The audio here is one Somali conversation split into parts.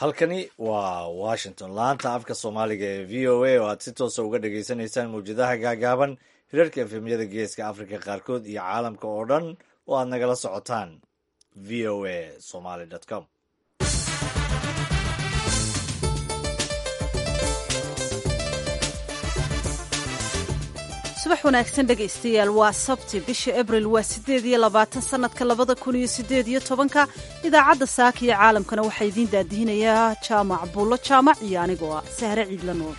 halkani waa washington laanta afka soomaaliga ee v o a oo aad si toosa uga dhagaysanaysaan mawjadaha gaagaaban hirarka efemyada geeska afrika qaarkood iyo caalamka oo dhan oo aad nagala socotaan v o a somaly com subax wanaagsan dhegaystayaal waa sabti bisha abril waa siddeed iyo labaatan sannadka labada kun iyo siddeed iyo tobanka idaacadda saaka iyo caalamkana waxaa idiin daadihinayaa jaamac buullo jaamac iyo anigoo ah sahre ciidla nuur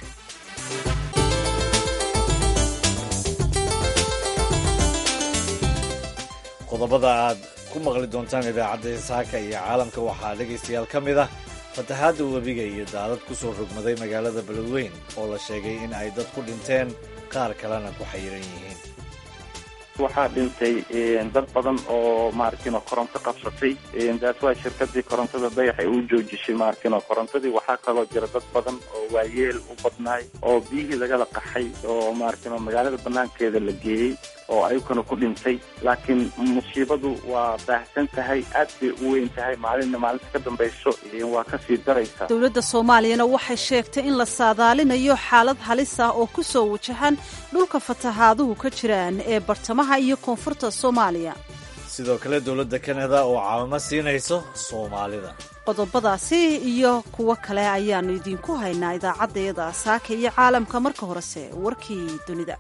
qodobada aad ku maqli doontaan idaacadda saaka iyo caalamka waxaa dhegaystayaal ka mid ah fatahaadda webiga iyo daadad ku soo rogmaday magaalada beledweyn oo la sheegay in ay dad ku dhinteen qaar kalena ku xayiran yihiin waxaa dhintay dad badan oo maarkino koronto qabsatay daas waa shirkadii korontada dayax ay u joojishay maarkino korontadii waxaa kaloo jira dad badan oo waayeel u badnaay oo biyihii lagala qaxay oo maarkino magaalada banaankeeda la geeyey oo ayaguna ku dhintay laakiin musiibadu waa baahsan tahay aad bay u weyn tahay maalinna maalinta ka dambayso waa kasii daraysa dowladda soomaaliyana waxay sheegtay in la saadaalinayo xaalad halis ah oo ku soo wajahan dhulka fatahaaduhu ka jiraan ee bartamaha iyo koonfurta soomaaliya sidoo kale dowladda kanada oo caawimo siinayso soomaalida qodobadaasi iyo kuwo kale ayaannu idiinku haynaa idaacaddayada saaka iyo caalamka marka horese warkii dunida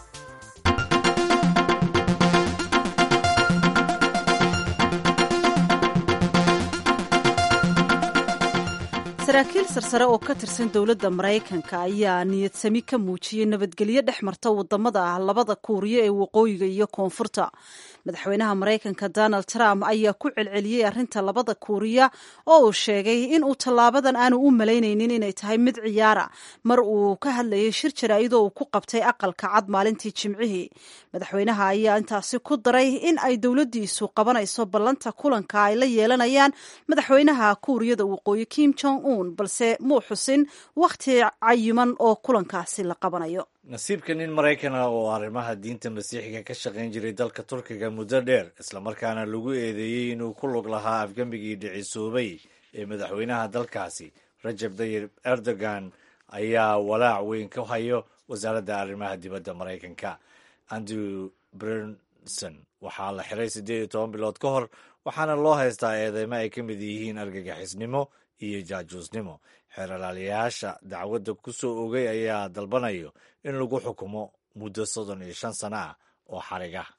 saraakiil sarsare oo ka tirsan dowladda maraykanka ayaa niyadsami ka muujiyey nabadgelyo dhex marta wadamada ah labada kuuriya ee waqooyiga iyo koonfurta madaxweynaha maraykanka donald trump ayaa ku celceliyey arrinta labada kuuriya oo uu sheegay in uu tallaabadan aanu u malaynaynin inay tahay mid ciyaara mar uu ka hadlayay shir jaraa'idoo uu ku qabtay aqalka cad maalintii jimcihii madaxweynaha ayaa intaasi ku daray in ay dowladdiisu qabanayso ballanta kulanka ay la yeelanayaan madaxweynaha kuuriyada waqooyi kim jong un balse muu xusin wakhti cayiman oo kulankaasi la qabanayo nasiibka nin maraykan ah oo arrimaha diinta masiixiga ka shaqayn jiray dalka turkiga muddo dheer islamarkaana lagu eedeeyey inuu ku lug lahaa afgembigii dhicisoobay ee madaxweynaha dalkaasi rajab tayyib erdogan ayaa walaac weyn ka hayo wasaaradda arrimaha dibadda maraykanka andrew brenson waxaa la xiray siddeed iyo toban bilood ka hor waxaana loo haystaa eedeymo ay ka mid yihiin argagixisnimo iyo jaajuusnimo xeeralaalayaasha dacwadda ku soo ogay ayaa dalbanayo in lagu xukumo muddo soddon iyo shan sano ah oo xarig ah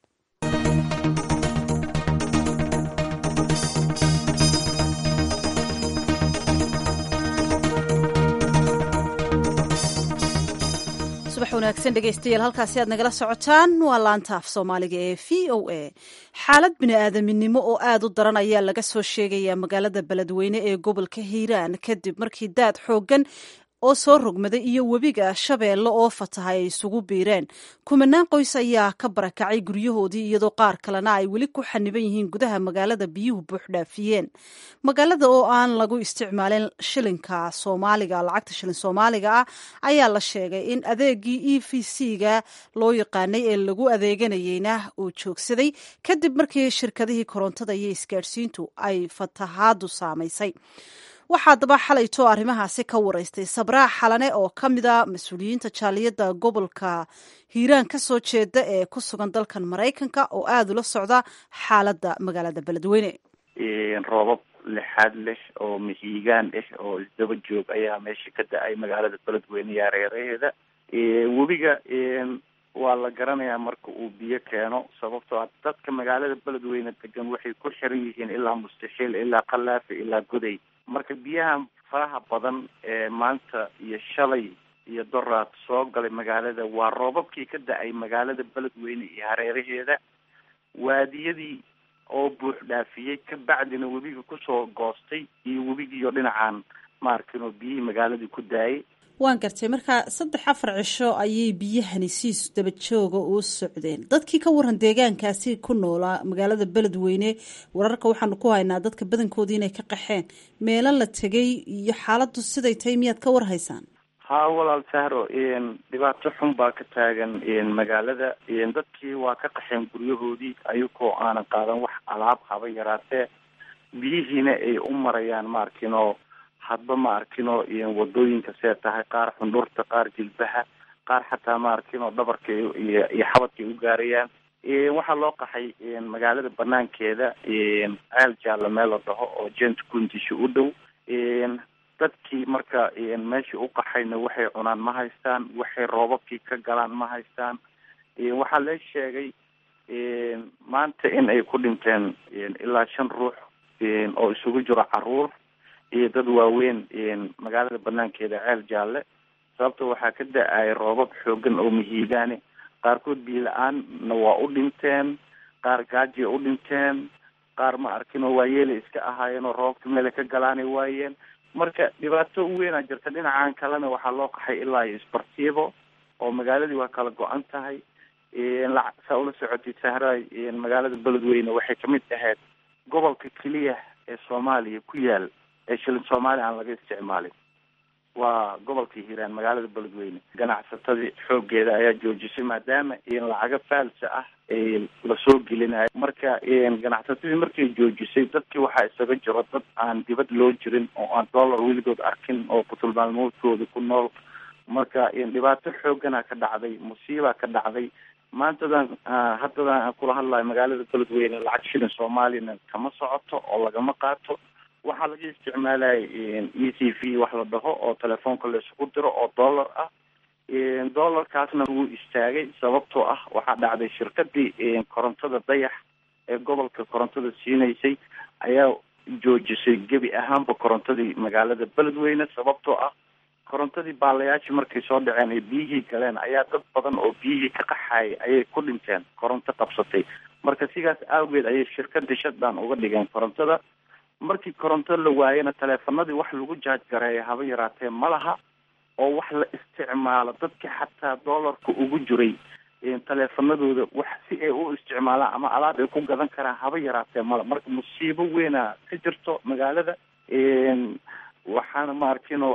subax wanaagsan dhegaystayaal halkaasi aad nagala socotaan waa laanta af soomaaliga ee v o a xaalad bini-aadaminimo oo aad u daran ayaa laga soo sheegayaa magaalada beledweyne ee gobolka hiiraan kadib markii daad xooggan oo soo rogmaday iyo webiga shabeelle oo fatahay ay isugu biireen kumanaan qoys ayaa ka barakacay guryahoodii iyadoo qaar kalena ay weli ku xaniban yihiin gudaha magaalada biyuhu buuxdhaafiyeen magaalada oo aan lagu isticmaalin shilinka soomaaliga lacagta shilin soomaaliga ah ayaa la sheegay in adeegii e v c-ga loo yaqaanay ee lagu adeeganayeyna uu joogsaday kadib markii shirkadihii korontada iyo isgaadhsiintu ay fatahaadu saamaysay waxaa daba xalayto arrimahaasi ka waraystay sabraa xalane oo ka mid a mas-uuliyiinta jaaliyadda gobolka hiiraan ka soo jeeda ee ku sugan dalkan maraykanka oo aada ula socda xaaladda magaalada beledweyne roobab lixaad leh oo mihiigaan ah oo isdaba joog ayaa meesha ka da-ay magaalada beledweyne iyo hareeraheeda webiga waa la garanayaa marka uu biyo keeno sababtoo a dadka magaalada beledweyne degan waxay ku xiran yihiin ilaa mustaxiil ilaa kalaafi ilaa goday marka biyaha faraha badan ee maanta iyo shalay iyo doraad soo galay magaalada waa roobabkii ka da-ay magaalada beledweyne iyo hareeraheeda waadiyadii oo buux dhaafiyey ka bacdina webiga kusoo goostay iyo webigiioo dhinacaan maarkin oo biyihii magaaladii ku daayay waan gartay marka saddex afar cisho ayay biyahani siis dabajooga u socdeen dadkii ka waran deegaankaasi ku noolaa magaalada beledweyne wararka waxaanu ku haynaa dadka badankoodii inay ka qaxeen meelo la tegay iyo xaaladdu siday tahay miyaad ka war haysaan haa walaal sahro dhibaato xun baa ka taagan magaalada dadkii waa ka qaxeen guryahoodii ayagoo aanan qaadan wax alaab haba yaraatee biyihiina ay u marayaan maarkin oo hadba ma arkino wadooyinka see tahay qaar xundhurta qaar jilbaha qaar xataa ma arkino dhabarka iyo iyo xabadka ay u gaarayaan waxaa loo qaxay magaalada banaankeeda ceel jaalla meel la dhaho oo jent kundisha u dhow dadkii marka meeshii u qaxayna waxay cunaan ma haystaan waxay roobabkii ka galaan ma haystaan waxaa lee sheegay maanta in ay ku dhinteen ilaa shan ruux oo isugu jiro caruur iyo dad waaweyn magaalada banaankeeda ceel jaalle sababta waxaa ka da-ay roobab xoogan oo mihiigaani qaarkood biyo la-aanna waa u dhinteen qaar gaajiya u dhinteen qaar ma arkin oo waayeelay iska ahaayeen oo roobabka meela ka galaanay waayeen marka dhibaato weynaa jirta dhinacan kalena waxaa loo qaxay ilaa iyo isbartiibo oo magaaladii waa kala go-an tahay saa ula socotay sahraay magaalada beledweyne waxay kamid ahayd gobolka keliya ee soomaaliya ku yaal ee shilin soomaaliya aan laga isticmaalin waa gobolka hiiraan magaalada beledweyne ganacsatadii xoogeeda ayaa joojisay maadaama lacaga faalsa ah lasoo gelinayo marka ganacsatadii markay joojisay dadkii waxaa isaga jiro dad aan dibad loo jirin oo aan dollar weligood arkin oo kutulmaalmoodkooda ku nool marka dhibaato xoogana ka dhacday musiibaa ka dhacday maantadan haddadan aan kula hadlayo magaalada beledweyne lacag shilin soomaaliyana kama socoto oo lagama qaato waxaa laga isticmaalaya e c v wax la dhaho oo telefoonka laisugu diro oo dollar ah dollarkaasna wuu istaagay sababtoo ah waxaa dhacday shirkadii korontada dayax ee gobolka korontada siinaysay ayaa joojisay gebi ahaanba korontadii magaalada beledweyne sababtoo ah korontadii baalayaashii markay soo dhaceen ay biyihii galeen ayaa dad badan oo biyihii ka qaxayay ayay ku dhinteen koronto qabsatay marka sidaas awgeed ayay shirkadii shaddan uga dhigeen korontada markii koronto la waayana taleefanadii wax lagu jaajgareeya haba yaraatee ma laha oo wax la isticmaalo dadkii xataa dollarka ugu jiray taleefanadooda wax si ay u isticmaalaan ama alaab ay ku gadan karaan haba yaraatee mala marka musiibo weynaa ka jirto magaalada waxaana ma arkinoo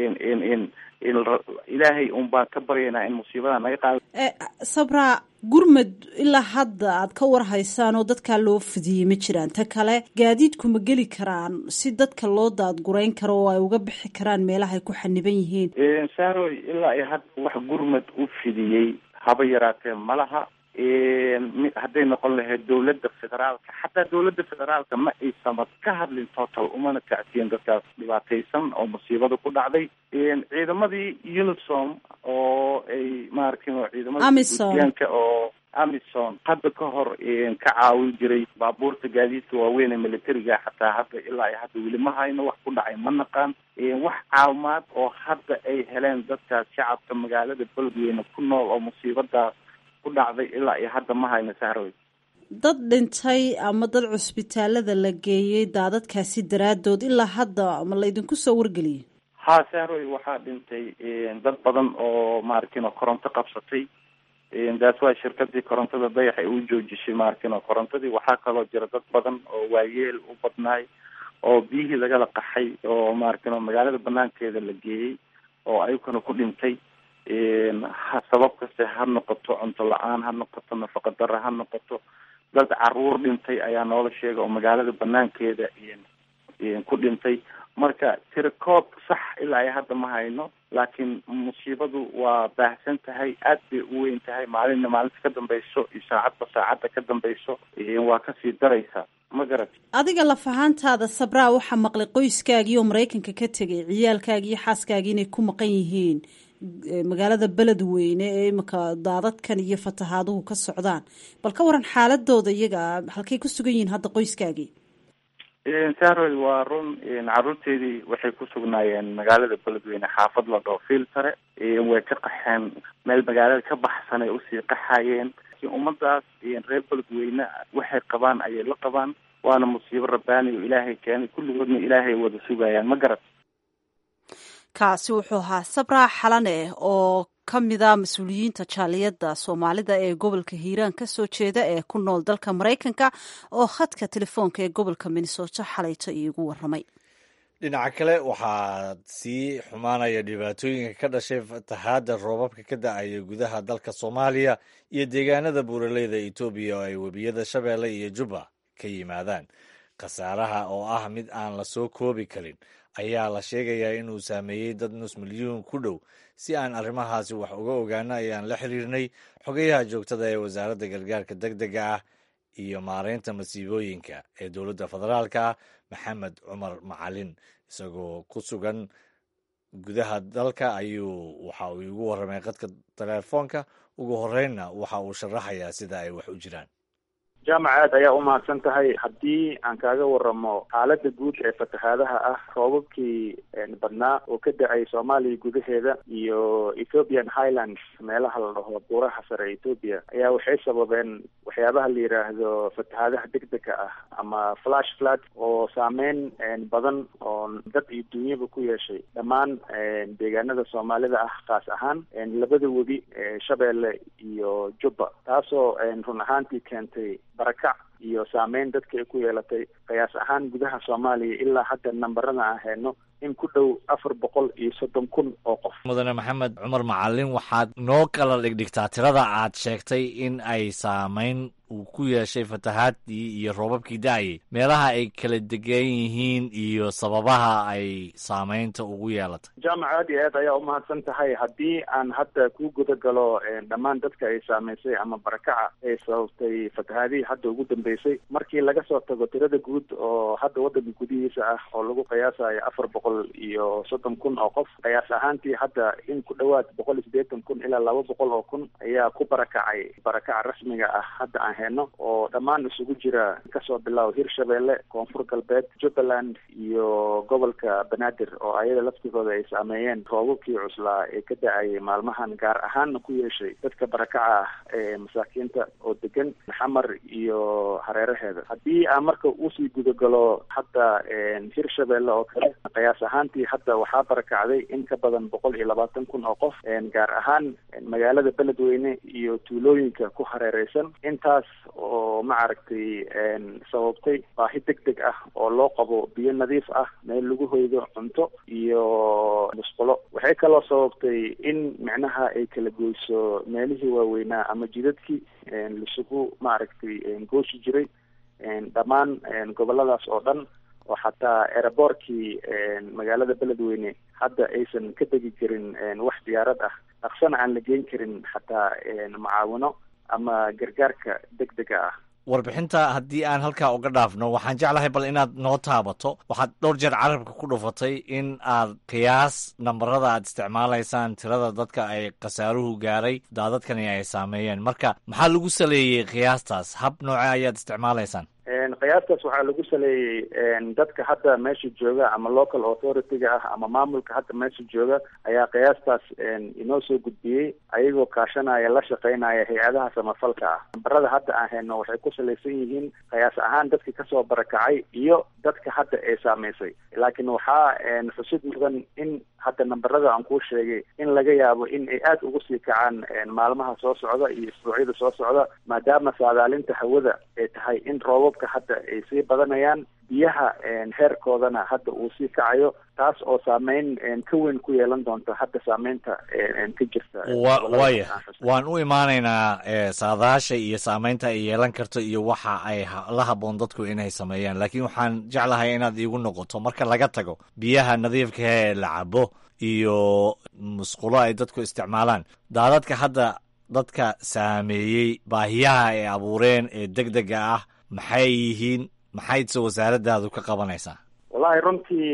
ilaahay un baan ka baryaynaa in musiibada naga qaado sabra gurmad ilaa hadda aad ka war haysaan oo dadkaa loo fidiyey ma jiraan ta kale gaadiidku ma geli karaan si dadka loo daadgurayn karo oo ay uga bixi karaan meelaha ay ku xaniban yihiin saaroy ilaa iyo hadda wax gurmad u fidiyey haba yaraatee ma laha hadday noqon lahayd dawladda federaalka xataa dawladda federaalka ma aysamad ka hadlin total umana tacsiyen dadkaas dhibaataysan oo musiibada ku dhacday ciidamadii unisom oo ay maarkin ciidamadaanka oo amison hadda ka hor ka caawin jiray baabuurta gaadiidka waaweyn ee militariga xataa hadda ilaa iyo hadda weli ma hayno wax ku dhacay ma naqaan wax caawimaad oo hadda ay heleen dadkaas shacabka magaalada beledweyne ku nool oo musiibadaas ku dhacday ilaa iyo hadda ma hayno sahroy dad dhintay ama dad cusbitaalada la geeyey daadadkaasi daraadood ilaa hadda ma laydinku soo wargeliyey ha sahroy waxaa dhintay dad badan oo maarkin oo koronto qabsatay daas waa shirkadii korontada dayax ay u joojisay maarkin oo korontadii waxaa kaloo jira dad badan oo waayeel u badnaay oo biyihii lagala qaxay oo maarkin oo magaalada banaankeeda la geeyey oo ayaguna ku dhintay sabab kaste ha noqoto cunto la-aan ha noqoto nafaqa dara ha noqoto dad caruur dhintay ayaa noola sheega oo magaalada banaankeeda ku dhintay marka tirakoob sax ilaa iyo hadda ma hayno laakiin musiibadu waa baahsan tahay aad bay u weyn tahay maalinna maalinta ka dambayso iyo saacadba saacadda ka dambayso waa kasii daraysa ma garat adiga laf ahaantaada sabraa waxaa maqlay qoyskaagii oo maraykanka ka tegay ciyaalkaagii iyo xaaskaagii inay ku maqan yihiin magaalada beledweyne ee imika daadadkan iyo fatahaaduhu ka socdaan bal ka waran xaaladooda iyaga halkay ku sugan yihiin hadda qoyskaagii saroy waa run caruurteedii waxay ku sugnaayeen magaalada beledweyne xaafad la dhoo filtare way ka qaxeen meel magaalada ka baxsan ay usii qaxayeen ummadaas reer beledweyne waxay qabaan ayay la qabaan waana musiibo rabbaani oo ilaahay keenay kulligoodna ilaahay wada sugayaan ma garat kaasi wuxuu ahaa sabraa xalane oo ka mida mas-uuliyiinta jaaliyadda soomaalida ee gobolka hiiraan ka soo jeeda ee ku nool dalka maraykanka oo khadka telefoonka ee gobolka minnesota xalayto iigu waramay dhinaca kale waxaa sii xumaanaya dhibaatooyinka ka dhashay fatahaadda roobabka ka da-aya gudaha dalka soomaaliya iyo deegaanada buuraleyda etoobiya oo ay webiyada shabeelle iyo jubba ka yimaadaan khasaaraha oo ah mid aan la soo koobi karin ayaa la sheegayaa inuu saameeyey dad nus milyuun ku dhow si aan arrimahaasi wax uga ogaano ayaan la xiriirnay xogayaha joogtada ee wasaaradda gargaarka deg dega ah iyo maareynta masiibooyinka ee dowladda federaalka ah maxamed cumar macalin isagoo ku sugan gudaha dalka ayuu waxa uu igu warramay qadka telefoonka ugu horreynna waxa uu sharaxayaa sida ay wax u jiraan jaamac aad ayaa umahadsan tahay haddii aan kaaga waramo xaaladda guud ee fatahaadaha ah roobabkii badnaa oo ka da-ay soomaaliya gudaheeda iyo ethiopian highlands meelaha la dhaho buuraha sare ethoopia ayaa waxay sababeen waxyaabaha la yidhaahdo fatahaadaha degdega ah ama flash flood oo saameyn badan oo dad iyo dunyaba ku yeeshay dhammaan deegaanada soomaalida ah kaas ahaan labada webi shabeelle iyo jubba taasoo run ahaantii keentay barakac iyo saameyn dadka ay ku yeelatay qiyaas ahaan gudaha soomaaliya ilaa hadda nambarada aan hayno in ku dhow afar boqol iyo soddon kun oo qof mudane maxamed cumar macalin waxaad noo kala dhigdhigtaa tirada aad sheegtay in ay saameyn uu ku yeeshay fatahaadii iyo roobabkii da-ayay meelaha ay kala degan yihiin iyo sababaha ay saameynta ugu yeelatay jaamac aad iyo aad ayaa umahadsan tahay haddii aan hadda ku guda galo dhammaan dadka ay saameysay ama barakaca ay sababtay fatahaadihii hadda ugu dambeysay markii laga soo tago tirada guud oo hadda waddanka gudihiisa ah oo lagu qiyaasayo afar boqol iyo soddon kun oo qof qiyaas ahaantii hadda in ku dhowaad boqol iyo siddeetan kun ilaa laba boqol oo kun ayaa ku barakacay barakaca rasmiga ah hadda aan hayno oo dhammaan isugu jira kasoo bilaabo hirshabeelle koonfur galbeed jubbaland iyo gobolka banaadir oo ayada laftigooda ay saameeyeen roobabkii cuslaa ee ka da-ayay maalmahan gaar ahaanna ku yeeshay dadka barakaca ah ee masaakiinta oo degan xamar iyo hareeraheeda haddii aan marka usii gudagalo hadda hirshabeelle oo kale qiyaas ahaantii hadda waxaa barakacday in ka badan boqol iyo labaatan kun oo qof gaar ahaan magaalada beledweyne iyo tuulooyinka ku hareereysan intaas oo maaragtay sababtay baahi deg deg ah oo loo qabo biyo nadiif ah meel lagu hoydo cunto iyo musqulo waxay kaloo sababtay in micnaha ay kala goyso meelihii waaweynaa ama jidadkii laisugu maaragtay gooshi jiray dhammaan goboladaas oo dhan oo xataa eraboorkii magaalada beledweyne hadda aysan ka degi karin wax diyaarad ah dhaqsana aan la geyn karin xataa macaawino ama gargaarka deg dega ah warbixinta haddii aan halkaa uga dhaafno waxaan jeclahay bal inaad noo taabato waxaad dhowr jeer carabka ku dhufatay in aad qiyaas nambarada aad isticmaalaysaan tirada dadka ay khasaaruhu gaaray daadadkani ay saameeyeen marka maxaa lagu saleeyey qiyaastaas hab nooce ayaad isticmaalaysaan qiyaastaas waxaa lagu saleeyey dadka hadda meesha jooga ama local authority-ga ah ama maamulka hadda meesha jooga ayaa qiyaastaas inoo soo gudbiyey ayagoo kaashanaya la shaqeynaya hay-adaha samafalka ah nambarada hadda aan hayno waxay ku salaysan yihiin qiyaas ahaan dadkii kasoo barakacay iyo dadka hadda ay saameysay laakiin waxaa xusid mudan in hadda nambarada aan kuu sheegay in laga yaabo in ay aada ugu sii kacaan maalmaha soo socda iyo isbuucyada soo socda maadaama saadaalinta hawada ay tahay in roobabka hadda ay sii badanayaan biyaha heerkoodana hadda uu sii kacayo taas oo saameyn ka weyn ku yeelan doonta hadda saameynta ka jirta waya waan u imaanaynaa saadaasha iyo saameynta ay yeelan karto iyo waxa ay la haboon dadku inay sameeyaan laakiin waxaan jeclahay inaad iigu noqoto marka laga tago biyaha nadiifka ee la cabo iyo musqulo ay dadku isticmaalaan daadadka hadda dadka saameeyey baahiyaha ay abuureen ee deg dega ah maxay yihiin maxaydse wasaaradaadu ka qabanaysaa wallahi runtii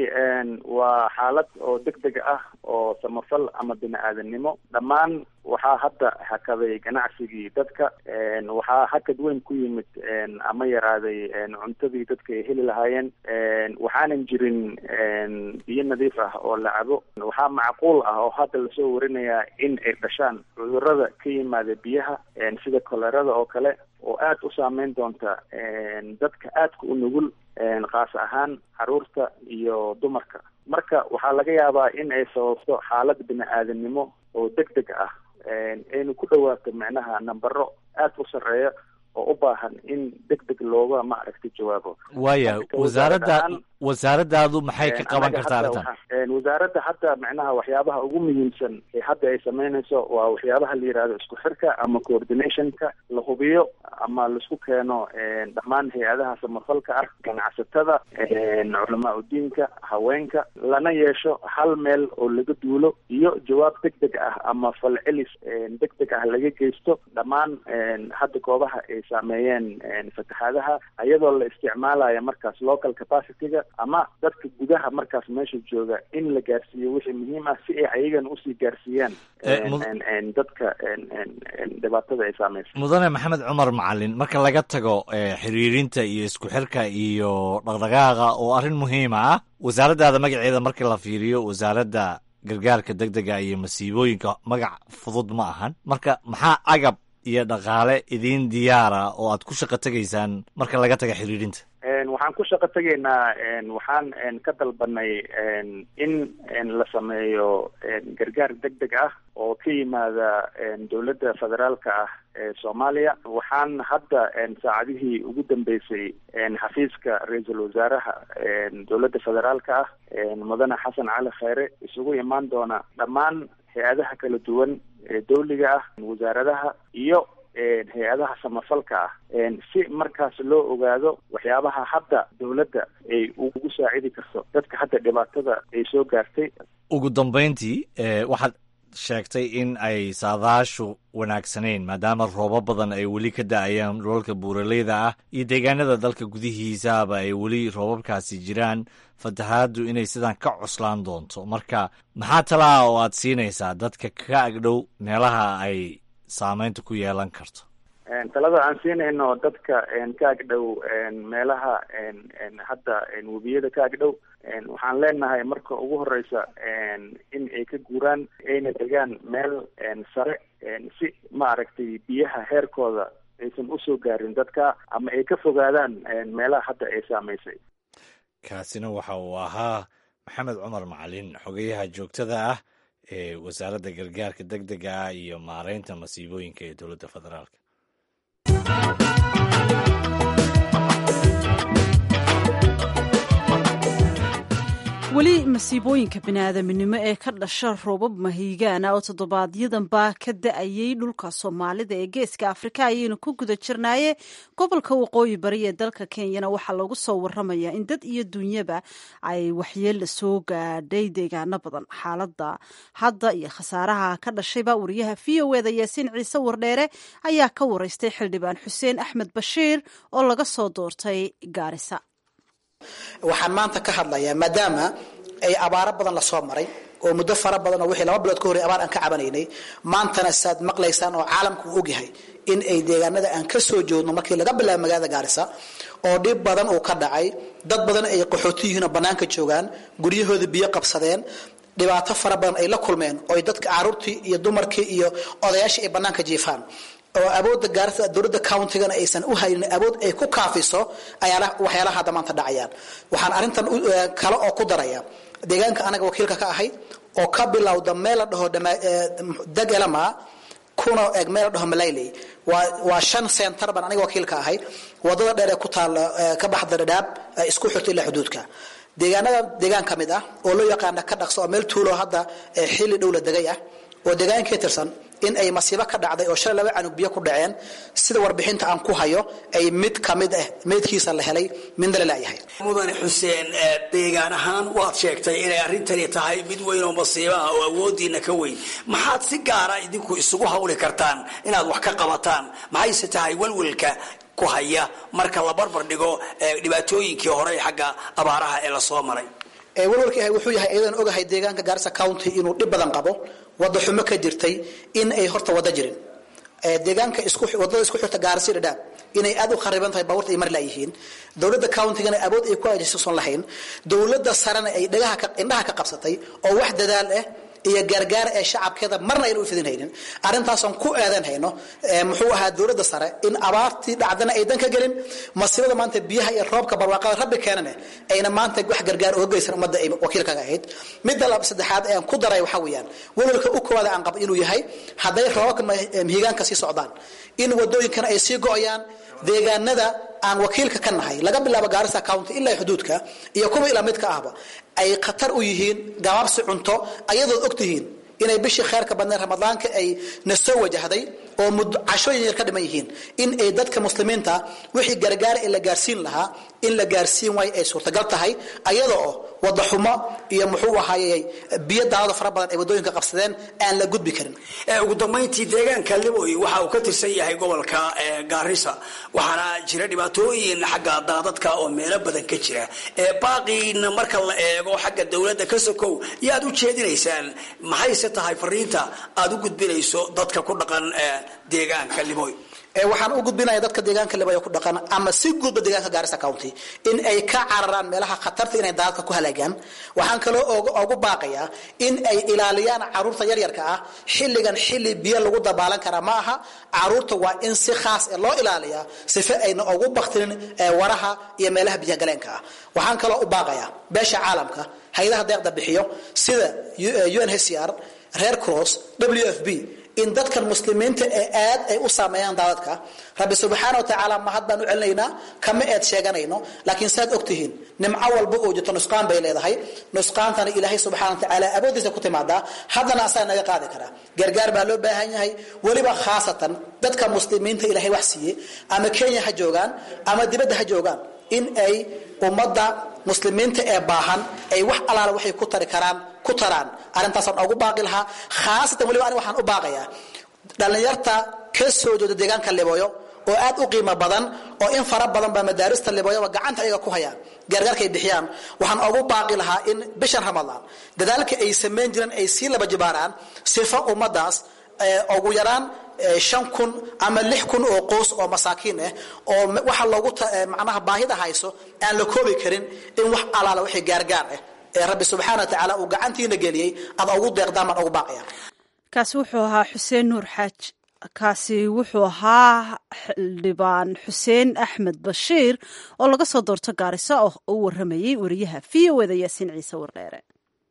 waa xaalad oo deg deg ah oo samafal ama bini aadanimo dhammaan waxaa hadda hakaday ganacsigii dadka waxaa hakad weyn ku yimid ama yaraaday cuntadii dadka ay heli lahaayeen waxaanan jirin biyo nadiif ah oo la cabo waxaa macquul ah oo hadda lasoo warinayaa in ay dhashaan cudurada ka yimaada biyaha sida kolerada oo kale oo aada u saameyn doonta dadka aadka u nugul kaas ahaan caruurta iyo dumarka marka waxaa laga yaabaa in ay sababto xaalad bini aadanimo oo deg deg ah aynu ku dhawaato micnaha nambaro aada u sarreeya oo u baahan in deg deg looga maaragtay jawaabo waya wasaaradda wasaaraddaadu maxay ka qaban kartaa arrintan wasaaradda hadda macnaha waxyaabaha ugu muhiimsan ee hadda ay sameynayso waa waxyaabaha la yihahdo isku xirka ama coordinationka la hubiyo ama laisku keeno dhammaan hay-adaha samafalka ah ganacsatada culamaa udiinka haweenka lana yeesho hal meel oo laga duulo iyo jawaab deg deg ah ama falcelis deg deg ah laga geysto dhammaan hadda goobaha ay saameeyeen fatahaadaha iyadoo la isticmaalayo markaas local capacityga ama dadka gudaha markaas meesha jooga in la gaarsiiyo wixii muhiim ah si ay ayagana usii gaarsiiyaan dadka dhibaatada ay saameysa mudane maxamed cumar macalin marka laga tago xiriirinta iyo isku xirka iyo dhaqdhaqaaqa oo arrin muhiima ah wasaaraddaada magaceeda markii la fiiriyo wasaaradda gargaarka deg dega iyo masiibooyinka magac fudud ma ahan marka maxaa agab iyo dhaqaale idiin diyaara oo aad ku shaqo tegaysaan marka laga taga xiriirinta waxaan ku shaqo tegaynaa waxaan ka dalbanay in la sameeyo gargaar deg deg ah oo ka yimaada dowladda federaalka ah ee soomaaliya waxaan hadda saacadihii ugu dambeysay xafiiska ra-iisul wasaaraha dowladda federaalka ah mudane xasan cali kheyre isugu imaan doona dhammaan hay-adaha kala duwan ee dawliga ah wasaaradaha iyo hay-adaha samafalka ah si markaas loo ogaado waxyaabaha hadda dowladda ay ugu saacidi karto dadka hadda dhibaatada ay soo gaartay ugu dambeyntii waxaad sheegtay in ay saadaashu wanaagsanayn maadaama roobo badan ay weli ka da-ayaan dholalka buuraleyda ah iyo deegaanada dalka gudihiisaaba ay weli roobabkaasi jiraan fatahaaddu inay sidan ka coslaan doonto marka maxaa talaa oo aad siinaysaa dadka ka agdhow meelaha ay saameynta ku yeelan karto talada aan siinayno dadka ka agdhow meelaha hadda webiyada ka agdhow waxaan leenahay marka ugu horeysa in ay ka guuraan ayna degaan meel sare si maaragtay biyaha heerkooda aysan usoo gaarin dadka ama ay ka fogaadaan meelaha hadda ay saameysay kaasina waxa uu ahaa maxamed cumar macalin xogayaha joogtada ah ee wasaaradda gargaarka deg dega ah iyo maareynta masiibooyinka ee dowladda federaalk weli masiibooyinka biniaadaminimo ee ka dhasha roobab mahiigaana oo toddobaadyadamba ka da-ayay dhulka soomaalida ee geeska afrika ayaynu ku guda jirnaaye gobolka waqooyi bari ee dalka kenyana waxaa lagu soo waramayaa in dad iyo dunyaba ay waxyeella soo gaadhay deegaano badan xaaladda hadda iyo khasaaraha ka dhashayba wariyaha v o eda yaasiin ciise wardheere ayaa ka wareystay xildhibaan xuseen axmed bashiir oo laga soo doortay gaarisa waxaan maanta ka hadlayaa maadaama ay abaaro badan lasoo maray oo muddo fara badan oo wixii laba bilood ka horey abaar aan ka cabanaynay maantana saad maqlaysaan oo caalamku u ogyahay in ay deegaanada aan ka soo joodno markii laga bilaabo magaalada gaarisa oo dhib badan uu ka dhacay dad badan ay qaxooti yihiin oo bannaanka joogaan guryahooda biyo qabsadeen dhibaato fara badan ay la kulmeen oo dadka caruurtii iyo dumarkii iyo odayaashii ay bannaanka jiifaan oo awoodda gaarisa dowladda countigana aysan u haynin awood ay ku kaafiso waxyaalaha hadda maanta dhacayaan waxaan arrintan kale oo ku daraya deegaanka anaga wakiilka ka ahay oo ka bilowda meel la dhaho degelama kuna eg meel la dhaho malayley waa shan center baan aniga wakiilka ahay wadada dheer ee ku taalla ka baxda dhadhaab isku xirta ilaa xuduudka deegaanada deegaan ka mid ah oo loo yaqaana ka dhaqso oo meel tuulo hadda xilli dhow la degay ah oo deegaankii tirsan in ay masiibo ka dhacday oo shalay laba canug biyo ku dhaceen sida warbixinta aan ku hayo ay mid ka mid ah meydkiisa la helay midna la laayahay mudane xuseen deegaan ahaan waad sheegtay inay arrintani tahay mid weyn oo masiibo ah oo awoodiina ka weyn maxaad si gaara idinku isugu hawli kartaan inaad wax ka qabataan maxayse tahay walwalka ku haya marka la barbar dhigo dhibaatooyinkii hore xagga abaaraha ee lasoo maray walwalka wuxuu yahay iyadan ogahay deegaanka gaarisa county inuu dhib badan qabo wada xumo ka jirtay in ay horta wada jirin deegaanka wadada isku xirta gaarisi dhadhaab inay aad u khariban tahay baabuurta ay mar laayihiin dowladda countigana awood ay ku ajisusan lahayn dowladda sarena ay dhagaha indhaha ka qabsatay oo wax dadaal ah iyo gaargaar ee shacabkeeda marna ayna u fidin haynin arrintaasaan ku aadan hayno muxuu ahaa dowladda sare in abaartii dhacdana aydan ka gelin masiibada maanta biyaha iyo roobka barwaaqada rabbi keenane ayna maanta wax gargaar uga geysan ummadda ay wakiilkaga ahayd midda saddexaad ee aan ku daray waxaa weeyaan welwalka u koowaada aan qabo inuu yahay hadday roobabka mihigaanka sii socdaan in wadooyinkana ay sii go-ayaan deegaanada aan wakiilka ka nahay laga bilaabo gaarisa county ilaa xuduudka iyo kuwa ilaa mid ka ahba ay khatar u yihiin gabaabsi cunto ayadood ogtihiin inay bishii kheerka badneed ramadaanka ay na soo wajahday oo cashooyin yar ka dhiman yihiin in ay dadka muslimiinta wixii gargaara ee la gaarsiin lahaa in la gaarsiin waayo ay suurtagal tahay ayada oo wadaxumo iyo muxuu ahaayey biyo daawada fara badan ay wadooyinka qabsadeen aan la gudbi karin ugu dambayntii deegaanka liboy waxa uu ka tirsan yahay gobolka gaarisa waxaana jira dhibaatooyin xagga daadadka oo meelo badan ka jira baaqiina marka la eego xagga dowladda ka sokow yaad u jeedinaysaan maxayse tahay fariinta aad u gudbinayso dadka ku dhaqan deegaanka liboy waxaan u gudbinaya dadka deegaanka libayo ku dhaqan ama si guudba deegaanka gaarisa county in ay ka cararaan meelaha khatarta inay daadadka ku halaagaan waxaan kaloo ugu baaqayaa in ay ilaaliyaan caruurta yaryarka ah xilligan xilli biyo lagu dabaalan karaa ma aha caruurta waa in si khaas e loo ilaaliyaa sife ayna ugu baktinin waraha iyo meelaha biyagaleenka ah waxaan kaloo u baaqayaa beesha caalamka hay-adaha deeqda bixiyo sida unhcr red cross w f b in dadkan muslimiinta ee aad ay u saameeyaan daadadka rabbi subxaana wa tacaala mahad baan u celinaynaa kama eed sheeganayno laakiin saad ogtihiin nimco walba oo jirto nusqaan bay leedahay nusqaantana ilaahay subxana wa tacaala awoodiisa ku timaadaa haddana asaa naga qaadi karaa gargaar baa loo baahan yahay weliba khaasatan dadka muslimiinta ilaahay wax siiye ama kenya ha joogaan ama dibadda ha joogaan in ay ummadda muslimiinta ee baahan ay wax alaala waxay ku tari karaan ku taraan arrintaasaan ugu baaqi lahaa khaasatan waliba ani waxaan u baaqayaa dhallinyarta ka soo jeeda deegaanka libooyo oo aad u qiimo badan oo in fara badan baa madaarista libooyoba gacanta ayaga ku hayaan gaargaarka ay bixiyaan waxaan ugu baaqi lahaa in bishan ramadaan dadaalka ay samayn jireen ay sii laba jibaaraan sifo ummadaas ugu yaraan shan kun ama lix kun oo qoys oo masaakiin ah oo waxa loogu macnaha baahida hayso aan la koobi karin in wax alaala wixii gaargaar ah ee rabbi subxaana wa tacaala uu gacantiina geliyey ad ugu deeqdaan baan ugu baaqaya kaasi wuxuu ahaa xuseen nuur xaaj kaasi wuxuu ahaa xildhibaan xuseen axmed bashiir oo laga soo doorto gaarisa oo u waramayey wariyaha v o eda yaasiin ciise wardheere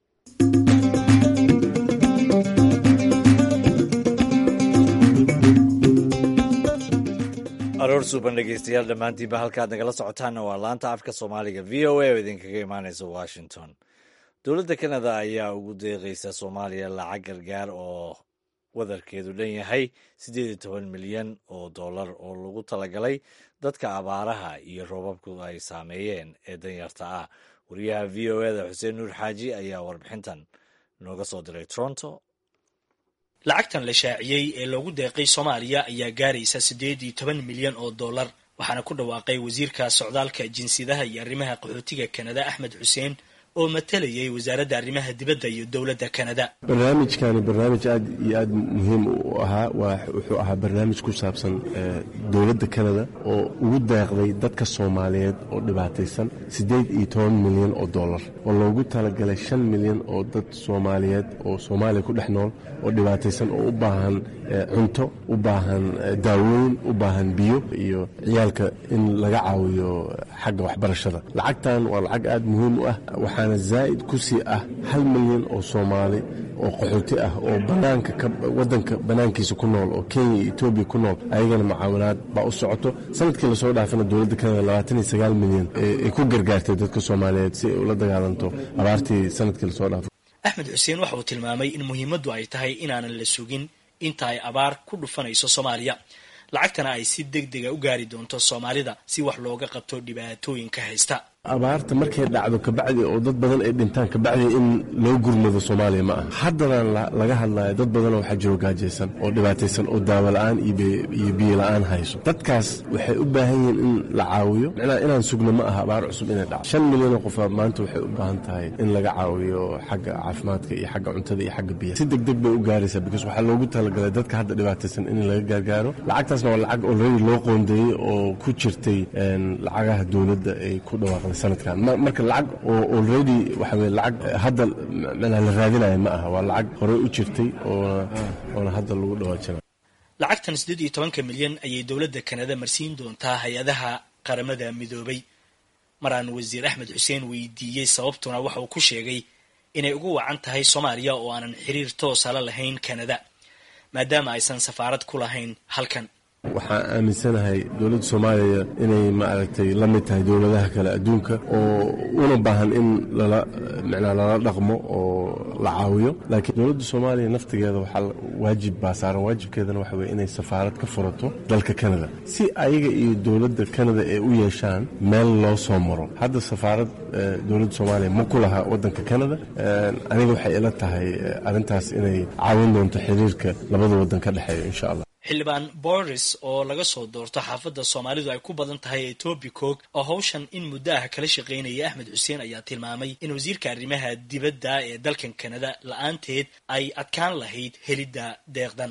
aroor suuban dhegeystayaal dhammaantiinba halkaad nagala socotaanna waa laanta afka soomaaliga v o a oo idinkaga imaaneysa washington dowladda kanada ayaa ugu deeqeysa soomaaliya lacag gargaar oo wadarkeedu dhan yahay siddeed iyo toban milyan oo dollar oo lagu talagalay dadka abaaraha iyo roobabku ay saameeyeen ee danyarta ah wariyaha v o eda xuseen nuur xaaji ayaa warbixintan nooga soo diray toronto lacagtan la shaaciyey ee loogu deeqay soomaaliya ayaa gaaraysa siddeed iyo toban milyan oo dollar waxaana ku dhawaaqay wasiirka socdaalka jinsiyadaha iyo arrimaha qaxootiga kanada axmed xuseen oo matalayay wasaaradda arrimaha dibadda iyo dowladda kanada barnaamijkani barnaamij aad iyo aad muhiim u ahaa wuxuu ahaa barnaamij ku saabsan dowladda kanada oo ugu deeqday dadka soomaaliyeed oo dhibaataysan siddeed iyo toban milyan oo dollar oo loogu talagalay shan milyan oo dad soomaaliyeed oo soomaaliya ku dhex nool oo dhibaataysan oo u baahan cunto u baahan daawooyin u baahan biyo iyo ciyaalka in laga caawiyo xagga waxbarashada lacagtan waa lacag aad muhiim u ah waxaana zaa'id ku sii ah hal milyan oo soomaali oo qaxooti ah oo banaanka wadanka banaankiisa ku nool oo kenya iyo etoobiya ku nool ayagana mucaawinaad baa u socoto sanadkii lasoo dhaafana dowladda kanada labaatan iyo sagaal milyan ay ku gargaartay dadka soomaaliyeed si ay ula dagaalanto abaartii sanadkii lasoo dhaafay axmed xuseen waxa uu tilmaamay in muhiimaddu ay tahay inaanan la sugin inta ay abaar ku dhufanayso soomaaliya lacagtana ay si deg dega u gaari doonto soomaalida si wax looga qabto dhibaatooyinka haysta abaarta markay dhacdo kabacdi oo dad badan ay dhintaan kabacdi in loo gurmado soomaaliya ma aha haddanaan laga hadlaya dad badanoo waxaa jiro gaajaysan oo dhibaataysan oo daawo la-aan iyo biyo la-aan hayso dadkaas waxay u baahan yihiin in la caawiyo micnaha inaan sugno ma aha abaar cusub inay dhacdo shan milyanoo qofa maanta waxay u baahan tahay in laga caawiyo xagga caafimaadka iyo xagga cuntada iyo xagga biyaha si deg deg bay u gaaraysaa because waxaa loogu talagalay dadka hadda dhibaataysan in laga gaargaaro lacagtaasna waa lacag already loo qoondeeyey oo ku jirtay lacagaha dowladda ay ku dhawaaqday sanadkan marka lacag oo already waxa weye lacag hadda micnaha la raadinaya ma aha waa lacag horey u jirtay oona oona hadda lagu dhawaajinayo lacagtan siddeed iyo tobanka milyan ayay dowladda kanada marsiin doontaa hay-adaha qaramada midoobay maraan wasiir axmed xuseen weydiiyey sababtuna waxa uu ku sheegay inay ugu wacan tahay soomaaliya oo aanan xiriir toosa la lahayn kanada maadaama aysan safaarad ku lahayn halkan waxaan aaminsanahay dowladda soomaaliya inay maaragtay la mid tahay dowladaha kale adduunka oo una baahan in lala micnaa lala dhaqmo oo la caawiyo laakiin dowladda soomaaliya naftigeeda waxaa waajib baa saaran waajibkeedana waxa weye inay safaarad ka furato dalka canada si ayaga iyo dowladda canada ay u yeeshaan meel loo soo maro hadda safaarad dowladda soomaaliya ma ku laha waddanka canada aniga waxay ila tahay arrintaas inay caawin doonto xiriirka labada waddan ka dhexeeya insha allah xildhibaan boris oo laga soo doorto xaafadda soomaalidu ay ku badan tahay ee tobi cook oo hawshan in muddo ah kala shaqaynaya axmed xuseen ayaa tilmaamay in wasiirka arrimaha dibadda ee dalkan kanada la-aanteed ay adkaan lahayd helidda deeqdan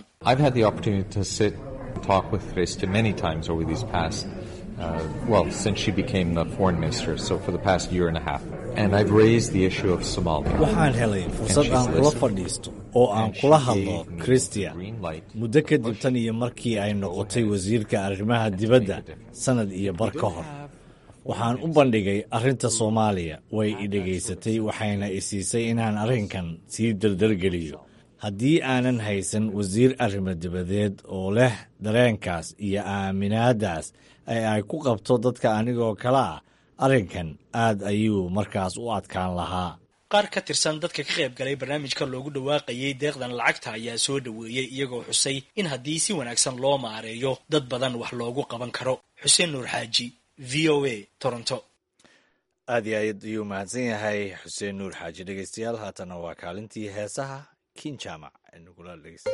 Uh, well, since she became the foreign minister, so for the past year and a half. And I've raised the issue of Somalia. waxaan helay fursad aan kula fadhiisto oo aan kula hadlo christia muddo kadib tan iyo markii ay noqotay wasiirka arrimaha dibadda sannad iyo bar ka hor waxaan u bandhigay arrinta soomaaliya way i dhegaysatay waxayna i siisay inaan arrinkan sii dardargeliyo haddii aanan haysan wasiir arrimo dibadeed oo leh dareenkaas iyo aaminaadaas ee ay ku qabto dadka anigoo kale ah arrinkan aad ayuu markaas u adkaan lahaa qaar ka tirsan dadka ka qayb galay barnaamijka loogu dhawaaqayay deeqdan lacagta ayaa soo dhoweeyey iyagoo xusay in haddii si wanaagsan loo maareeyo dad badan wax loogu qaban karo xuseen nuur xaaji v o a toronto aad iyo aad ayuu mahadsan yahay xuseen nuur xaaji dhegeystayaal haatana waa kaalintii heesaha kin jaamac nagula dhegeysta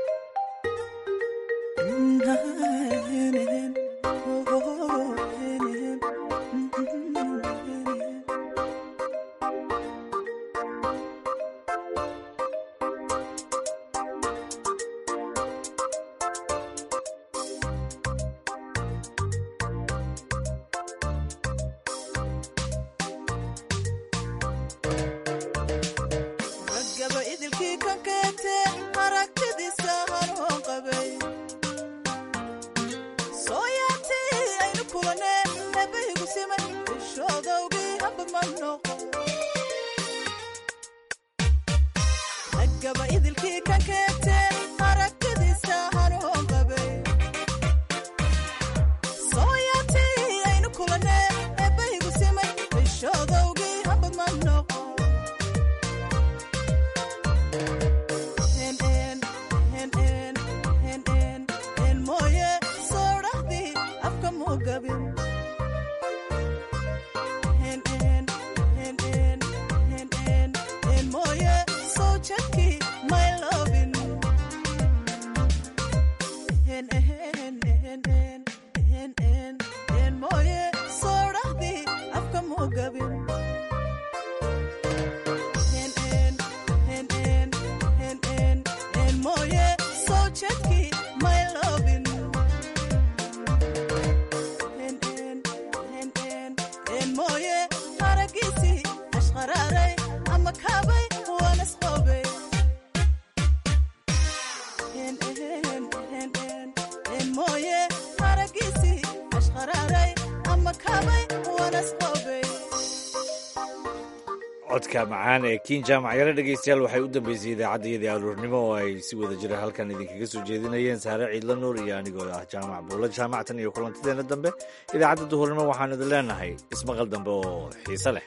codka macaan ee kiin jaamac yare dhegeystayaal waxay u dambeysay idaacaddayadii aluurnimo oo ay si wada jira halkan idinkaga soo jeedinayeen saare ciidla nuur iyo anigoo ah jaamac buulla jaamactan iyo kulantideena dambe idaacadda duhurnimo waxaan idin leenahay ismaqal dambe oo xiise leh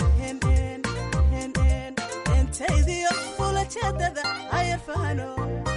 ayar fahano